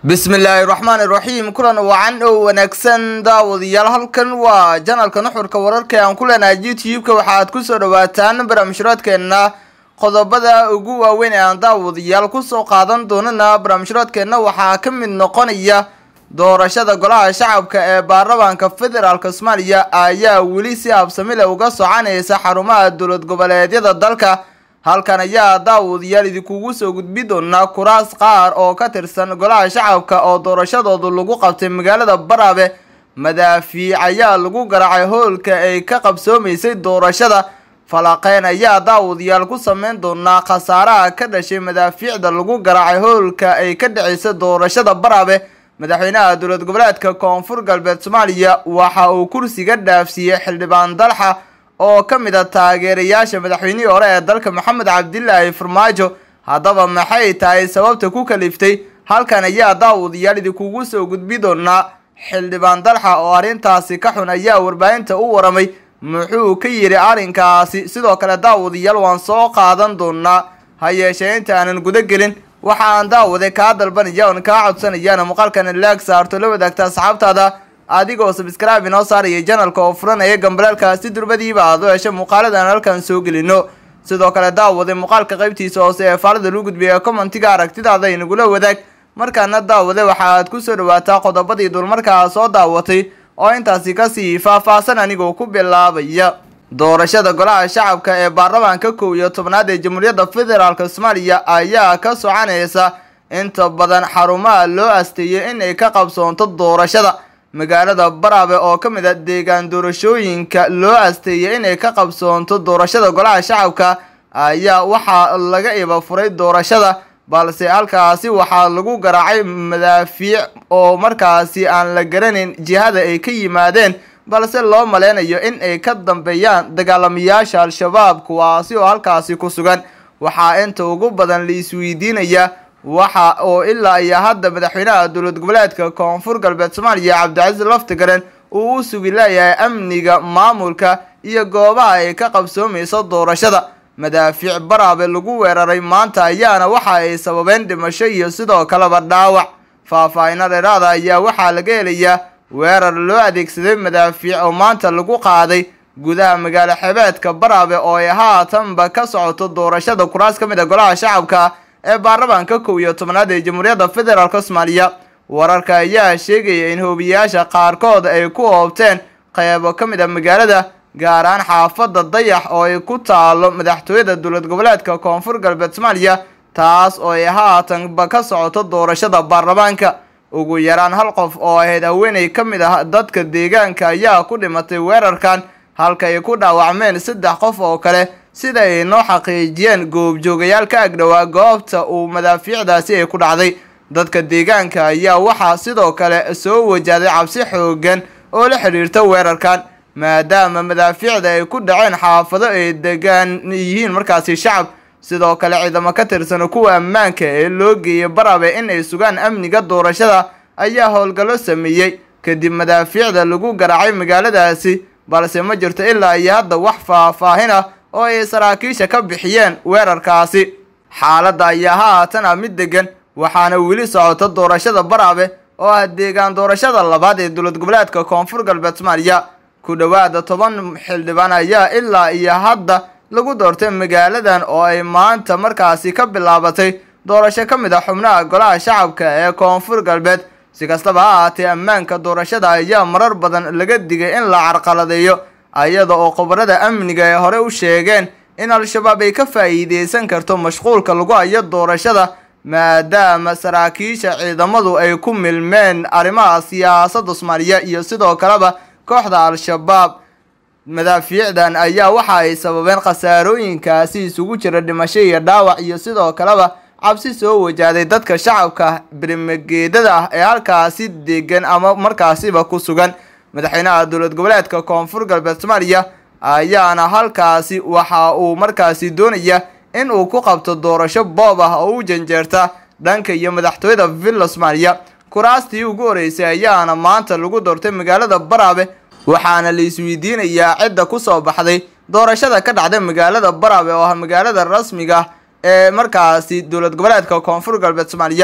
bismillaahi raxmaani raxiim kulan wacan oo wanaagsan daawadayaal halkan waa janalka nuxurka wararka aan ku leenahay youtube-ka waxaad kusoo dhawaataan barnaamijhuraadkeenna qodobada ugu waaweyn ee aan daawadayaal kusoo qaadan doonana barnaamijhuraadkeenna waxaa ka mid noqonaya doorashada golaha shacabka ee baarlamaanka federaalk soomaaliya ayaa weli si habsamile uga soconaysa xarumaha dowlad goboleedyada dalka halkan ayaa daawadayaal idinkugu soo gudbi doonaa kuraas qaar oo ka tirsan golaha shacabka oo doorashadoodu lagu qabtay magaalada baraabe madaafiic ayaa lagu garaacay howlka ay ka qabsoomaysay doorashada falaqeyn ayaa daawadayaal ku sameyn doonaa khasaaraha ka dhashay madaafiicda lagu garaacay howlka ay ka dhaceysa doorashada baraabe madaxweynaha dowlad goboleedka koonfur galbeed soomaaliya waxa uu kursiga dhaafsiiyey xildhibaan dalxa oo ka mid a taageerayaasha madaxweynihii hore ee dalka maxamed cabdilaahi farmaajo haddaba maxay tahay sababta ku kaliftay halkan ayaa daawadayaal idinkugu soo gudbi doonaa xildhibaan dalxa oo arrintaasi ka xun ayaa warbaahinta u waramay muxuu ka yidhi arrinkaasi sidoo kale daawadayaal waan soo qaadan doonaa ha yeeshee inta aanan guda gelin waxa aan daawade kaa dalbanaya oon kaa codsanayana muuqaalkan laag saarto la wadaagta asxaabtaada adigoo sabscribe inoo saaraya janalka oo furanaya gambaleelka si durbadiiba aad u hesho muuqaaladan halkan soo gelino sidoo kale daawade muuqaalka qaybtiisa hoose ee faalada lagu gudbiya commentiga aragtidaada inagula wadaag markaana daawade waxa aad kusoo dhawaataa qodobadii dulmarkaa soo daawatay oo intaasi kasii faahfaahsan anigoo ku bilaabaya doorashada golaha shacabka ee baarlamaanka kow iyo tobnaad ee jamhuuriyadda federaalk soomaaliya ayaa ka soconaysa inta badan xarumaha loo asteeyay inay ka qabsoonto doorashada magaalada baraabe oo ka mid a deegaan doorashooyinka loo asteeyay inay ka qabsoonto doorashada golaha shacabka ayaa waxaa laga iba furay doorashada balse halkaasi waxaa lagu garaacay madaafiic oo markaasi aan la garanayn jihada ay ka yimaadeen balse loo maleynayo in ay ka dambeeyaan dagaalamayaasha al-shabaab kuwaasi oo halkaasi ku sugan waxaa inta ugu badan la isweydiinaya waxa oo ilaa iyo hadda madaxweynaha dowlad goboleedka koonfur galbeed soomaaliya cabdicasiis laftigaren uu u sugi leeyahay amniga maamulka iyo goobaha ay ka qabsoomayso doorashada madaafiic baraabe lagu weeraray maanta ayaana waxa ay sababeen dhimasho iyo sidoo kaleba dhaawac faahfaahino dheeraada ayaa waxaa laga helayaa weerar loo adeegsaday madaafiic oo maanta lagu qaaday gudaha magaalo xebeedka baraabe oo ay haatanba ka socoto doorashada kuraas ka mid a golaha shacabka ee baarlamaanka kow iyo tobnaad ee jamhuuriyadda federaalk soomaaliya wararka ayaa sheegaya in hoobiyayaasha qaarkood ay ku hoobteen qeybo ka mid a magaalada gaar ahaan xaafadda dayax oo ay ku taalo madaxtooyada dowlad goboleedka koonfur galbeed soomaaliya taas oo ay haatanba ka socoto doorashada baarlamaanka ugu yaraan hal qof oo ahayd haweeney ka mid ah dadka deegaanka ayaa ku dhimatay weerarkan halka ay ku dhaawacmeen saddex qof oo kale sida ay noo xaqiijiyeen goobjoogayaal ka agdhowaa goobta uu madaafiicdaasi ay ku dhacday dadka deegaanka ayaa waxaa sidoo kale soo wajahday cabsi xoogan oo la xidhiirta weerarkan maadaama madaafiicda ay ku dhaceen xaafado ay degaan yihiin markaasi shacab sidoo kale ciidamo ka tirsan kuwa ammaanka ee loo geeyay barabe in ay sugaan amniga doorashada ayaa howlgallo sameeyey kadib madaafiicda lagu garaacay magaaladaasi balse ma jirto ilaa iyo hadda wax faahfaahin ah oo ay saraakiisha ka bixiyeen weerarkaasi xaaladda ayaa haatan ah mid degan waxaana weli socota doorashada baraabe oo ah deegaan doorashada labaad ee dowlad goboleedka koonfur galbeed soomaaliya ku dhowaada toban xildhibaan ayaa ilaa iyo hadda lagu doortay magaaladan oo ay maanta markaasi ka bilaabatay doorasho ka mid a xubnaha golaha shacabka ee koonfur galbeed si kastaba ha ahaatee ammaanka doorashada ayaa marar badan laga digay in la carqaladeeyo iyada oo khubarada amniga ay hore u sheegeen in al-shabaab ay ka faa'iideysan karto mashquulka lagu hayo doorashada maadaama saraakiisha ciidamadu ay ku milmeen arrimaha siyaasadda soomaaliya iyo sidoo kaleba kooxda al-shabaab madaafiicdan ayaa waxa ay sababeen khasaarooyinkaasi isugu jira dhimasho iyo dhaawac iyo sidoo kaleba cabsi soo wajahday dadka shacabka birimageedada ah ee halkaasi degan ama markaasiba ku sugan madaxweynaha dowlad goboleedka koonfur galbeed soomaaliya ayaana halkaasi waxa uu markaasi doonaya in uu ku qabto doorasho boob ah oo u janjeerta dhanka iyo madaxtooyada villa soomaaliya kuraastii ugu horeysay ayaana maanta lagu doortay magaalada baraabe waxaana la isweydiinayaa cidda kusoo baxday doorashada ka dhacday magaalada baraabe oo ah magaalada rasmiga ee markaasi dowlad goboleedka koonfur galbeed soomaaliya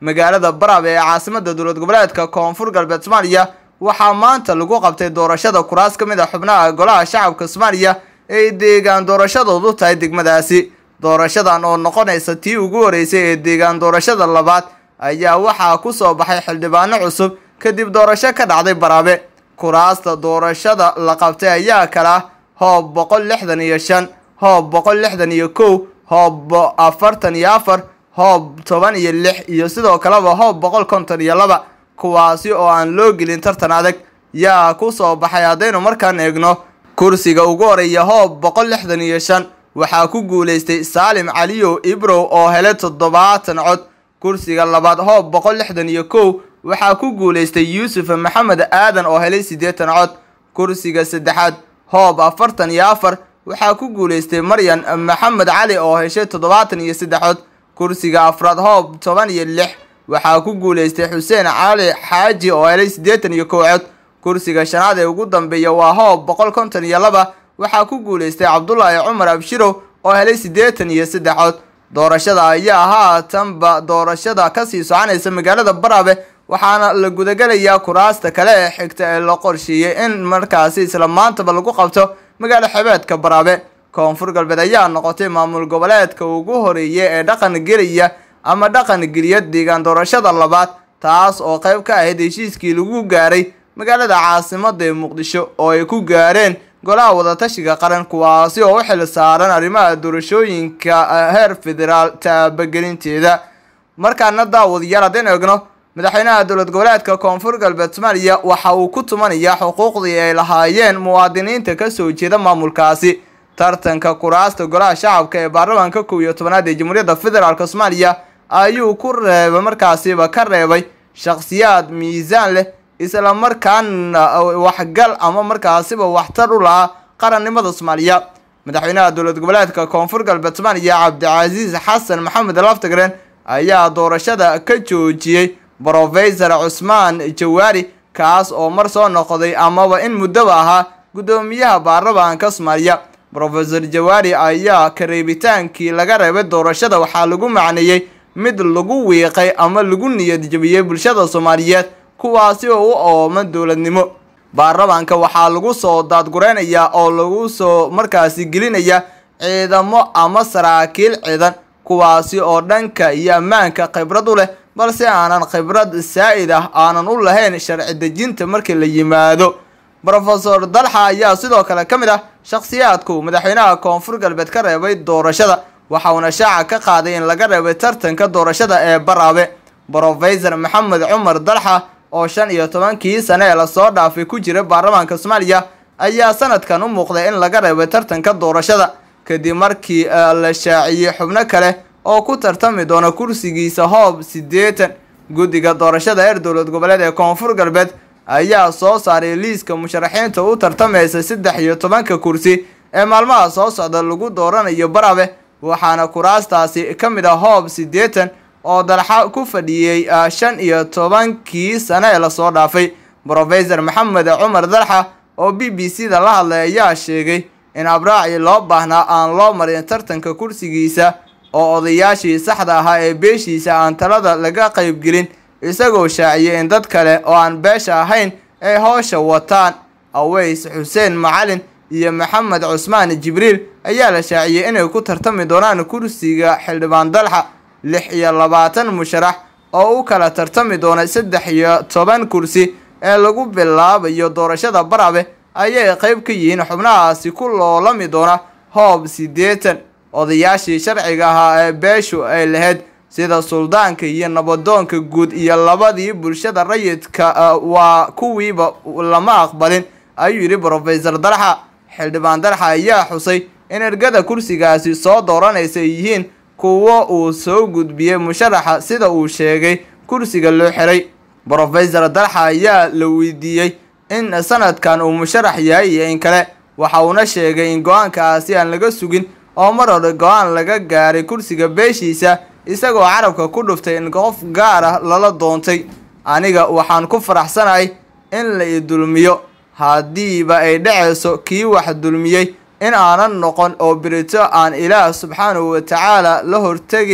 magaalada baraabe ee caasimada dowlad goboleedka koonfur galbeed soomaaliya waxaa maanta lagu qabtay doorashada kuraas ka mid a xubnaha golaha shacabka soomaaliya ee deegaan doorashadoodu tahay degmadaasi doorashadan oo noqonaysa tii ugu horeysay ee deegaan doorashada labaad ayaa waxaa ku soo baxay xildhibaano cusub kadib doorasho ka dhacday baraabe kuraasta doorashada la qabtay ayaa kala hoob boqol lixdan iyo shan hoob boqol lixdan iyo kow hoob afartan iyo afar hoob toban iyo lix iyo sidoo kaleba hoob boqol konton iyo laba kuwaasi oo aan loo gelin tartan adag yaa ku soo baxay haddaynu markaan eegno kursiga ugu horeeya hoob boqol lixdan iyo shan waxaa ku guuleystay saalim caliyow ibrow oo helay toddobaatan cod kursiga labaad hoob boqol lixdan iyo kow waxaa ku guuleystay yuusuf maxamed aadan oo helay siddeetan cod kursiga saddexaad hoob afartan iyo afar waxaa ku guuleystay maryan maxamed cali oo heshay toddobaatan iyo saddex cod kursiga afraad hoob toban iyo lix waxaa ku guuleystay xuseen cali xaaji oo helay siddeetan iyo kow cod kursiga shanaad ee ugu dambeeya waa hoob boqol konton iyo laba waxaa ku guuleystay cabdulaahi cumar abshirow oo helay siddeetan iyo saddex cod doorashada ayaa haatanba doorashada kasii soconaysa magaalada baraabe waxaana la gudagelayaa kuraasta kale ee xigta ee la qorsheeyey in markaasi isla maantaba lagu qabto magaalo xebeedka baraabe koonfur galbeed ayaa noqotay maamul goboleedka ugu horeeya ee dhaqan gelaya ama dhaqan geliya deegaan doorashada labaad taas oo qayb ka ahayd heshiiskii lagu gaaray magaalada caasimada ee muqdisho oo ay ku gaareen golaha wadatashiga qaran kuwaasi oo u xil saaran arrimaha doorashooyinka heer federaal taabagelinteeda markaana daawadayaal haddaynu eegno madaxweynaha dowlad goboleedka koonfur galbeed soomaaliya waxa uu ku tumanayaa xuquuqdii ay lahaayeen muwaadiniinta kasoo jeeda maamulkaasi tartanka kuraasta golaha shacabka ee baarlamaanka kow iyo tobanaad ee jamhuuriyadda federaalk soomaaliya ayuu ku reebay markaasiba ka reebay shakhsiyaad miisaan leh isla markaana waxgal ama markaasiba waxtar u lahaa qarannimada soomaaliya madaxweynaha dowlad goboleedka koonfur galbeed soomaaliya cabdicasiis xasan maxamed laftagren ayaa doorashada ka joojiyey brofesor cusmaan jawaari kaas oo mar soo noqday amaba in muddaba ahaa guddoomiyaha baarlamaanka soomaaliya brofesor jawaari ayaa kareebitaankii laga reebay doorashada waxaa lagu macneeyey mid lagu wiiqay ama lagu niyad jabiyey bulshada soomaaliyeed kuwaasi oo u ooman dowladnimo baarlamaanka waxaa lagu soo daadgureynayaa oo lagu soo markaasi gelinaya ciidamo ama saraakiil ciidan kuwaasi oo dhanka iyo ammaanka khibrad u leh balse aanan khibrad saa-id ah aanan u lahayn sharci dejinta markii la yimaado brofesor dalxa ayaa sidoo kale ka mid ah shakhsiyaadku madaxweynaha koonfur galbeed ka reebay doorashada waxauna shaaca ka qaaday in laga reebay tartanka doorashada ee baraabe brofesor maxamed cumar dalxa oo shan iyo tobankii sane ee lasoo dhaafay ku jira baarlamaanka soomaaliya ayaa sanadkan u muuqday in laga reebay tartanka doorashada kadib markii la shaaciyey xubno kale oo ku tartami doona kursigiisa hoob siddeetan guddiga doorashada heer dowlad goboleed ee koonfur galbeed ayaa soo saaray liiska musharaxiinta u tartamaysa saddex iyo tobanka kursi ee maalmaha soo socda lagu dooranayo baraabe waxaana kuraastaasi ka mid ah hoob siddeetan oo dalxa ku fadhiyey shan iyo tobankii sane ee lasoo dhaafay brofesor maxamed cumar dalxa oo b b c da la hadlay ayaa sheegay in abraacii loo baahnaa aan loo marin tartanka kursigiisa oo odayaashii saxda ahaa ee beeshiisa aan talada laga qaybgelin isagoo shaaciyay in dad kale oo aan beesha ahayn ay howsha wataan aweys xuseen macalin iyo maxamed cusmaan jibriil ayaa la shaaciyey inay ku tartami doonaan kursiga xildhibaan dalxa lix iyo labaatan musharax oo u kala tartami doona saddex iyo toban kursi ee lagu bilaabayo doorashada baraabe ayay qayb ka yihiin xubnahaasi ku loolami doona hoob siddeetan odayaashii sharciga ahaa ee beeshu ay lahayd sida suldaanka iyo nabadoonka guud iyo labadii bulshada rayidka waa kuwiiba lama aqbalin ayuu yidhi brofesor dalxa xildhibaan dalxa ayaa xusay in ergada kursigaasi soo dooranaysa ay yihiin kuwo uu soo gudbiyey musharaxa sida uu sheegay kursiga loo xiray brofesor dalxa ayaa la weydiiyey in sanadkan uu musharax yahay iyo in kale waxa uuna sheegay in go-aankaasi aan laga sugin oo mar hore go-aan laga gaaray kursiga beeshiisa isagoo carabka ku dhuftay in qof gaar ah lala doontay aniga waxaan ku faraxsanahay in la i dulmiyo haddiiba ay dhacayso kii wax dulmiyey in aanan noqon oo berito aan ilaah subxaanahu watacaala la hortegayn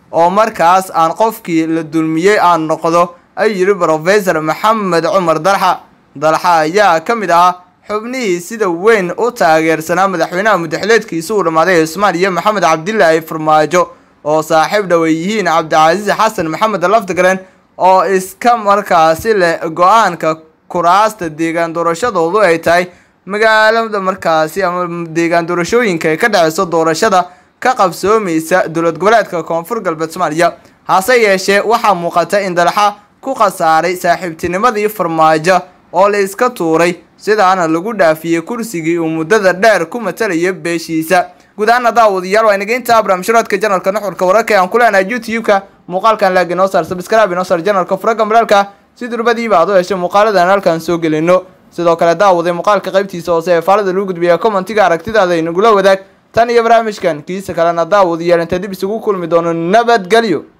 oo markaas aan qofkii la dulmiyey aan noqdo ayuu yidhi brofesor maxamed cumar dalxa dalxa ayaa ka mid ahaa xubnihii sida weyn u taageersanaa madaxweynaha mudaxileedkiisa uu dhammaaday soomaaliya maxamed cabdilaahi farmaajo oo saaxiib dhoway yihiin cabdicasiis xasan maxamed laftigaren oo iska markaasi leh go-aanka kuraasta deegaan doorashadoodu ay tahay magaalada markaasi ama deegaan doorashooyinka ay ka dhaceyso doorashada ka qabsoomaysa dowlad goboleedka koonfur galbeed soomaaliya hase yeeshee waxaa muuqata in dalxa ku khasaaray saaxiibtinimadii farmaajo oo la iska tuuray sidaana lagu dhaafiyey kursigii uu muddada dheer ku matalaya beeshiisa guud ahaana daawadayaal waa inaga intaa barnaamijhuraadka janalka nuxurka wararka aan ku leenahay youtube-ka muuqaalkan laag inoo saar sabscribe inoo saar janalka furaga malaalka si durbadiiba aad u heshay muuqaaladan halkan soo gelino sidoo kale daawaday muuqaalka qaybtiisa hoose ee faalada lagu gudbiya commentiga aragtidaada inagula wadaag tan iyo barnaamijkan kiisa kalena daawadayaal inta dib isugu kulmi doono nabadgelyo